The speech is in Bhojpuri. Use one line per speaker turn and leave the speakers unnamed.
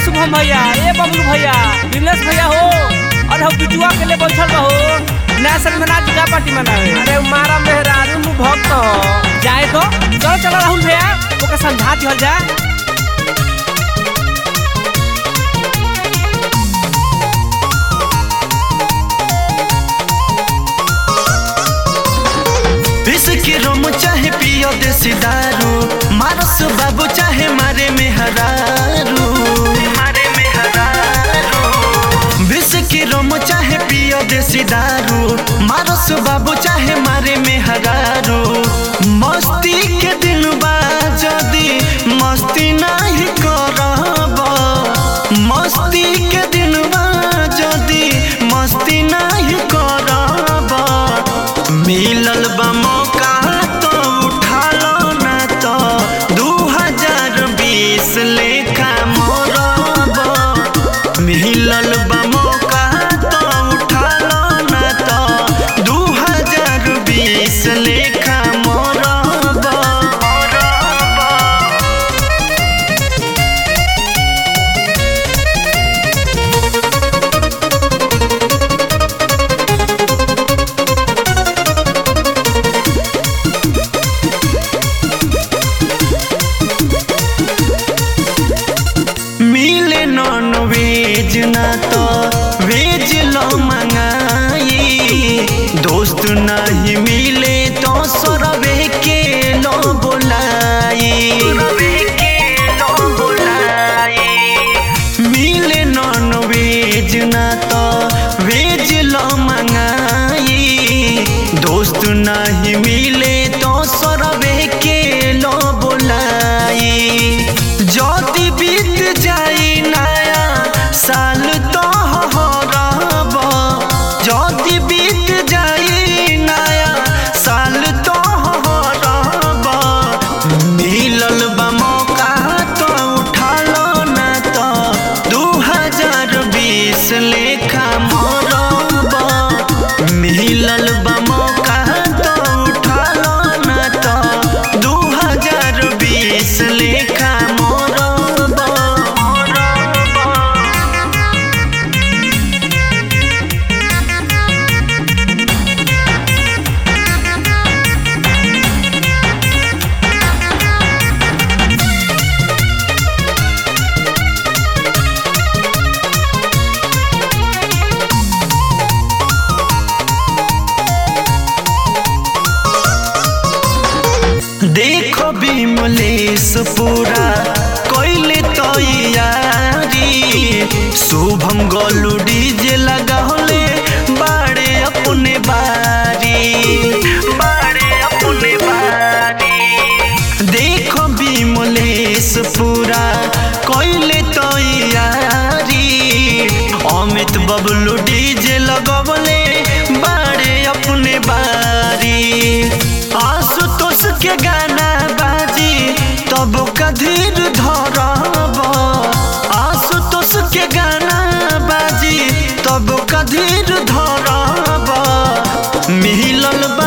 शुभम भैया ए बबलू भैया दिनेश भैया हो और हम बिटुआ के लिए बैठल रहो नया साल में नाच गा पार्टी मनावे
अरे मारा मेहरारू नु भक्त ह।
जाए तो चलो चलो राहुल भैया ओके समझा दिहल जा
बिस्की रोम चाहे पियो देसी दारू मारस बाबू चाहे मारे में हरारू मारे में हरारू बिस्की रोम चाहे पियो देसी दारू मारस बाबू चाहे मारे में हरारू मस्ती के दिन बा जदी मस्ती नहीं करब मस्ती के दिन बा जदी मस्ती नहीं करब मिलल बा मौका तो उठा लो ना तो दू हजार बीस लेखा मोरब मिलल बा मौका तो उठा लो ना तो दू हजार बीस लेखा मोरब मोरब मिले नॉन वेज ना तो वेज लो मंगाई दोस्त नहीं मिले तो सरवे के लो बुलाई मिले नॉन वेज ना तो वेज लो मंगाई दोस्त नहीं मिले तो सरवे के लो बुलाई ज्योति बीत जाई नया साल तो हरब ज्योति बीत जाई नया साल तो हरब मिलल बा मौका तो उठा लो ना तो दू हजार बीस लेखा मोरब मिलल बा मौका तो उठा लो ना तो दू हजार बीस लेखा मोरब मोरब देखो विमलेश पूरा कोइले तैयारी शुभम गोलू डीजे लगावले बाड़े अपने बारी बाड़े अपने बारी देखो विमलेश पूरा कोइले तैयारी अमित बबलू डीजे लगवले बाड़े अपने बारी आशुतोष के गाना बाजी तब कधीर धरब आशुतोष के गाना बाजी तब कधीर धरब मिलल बा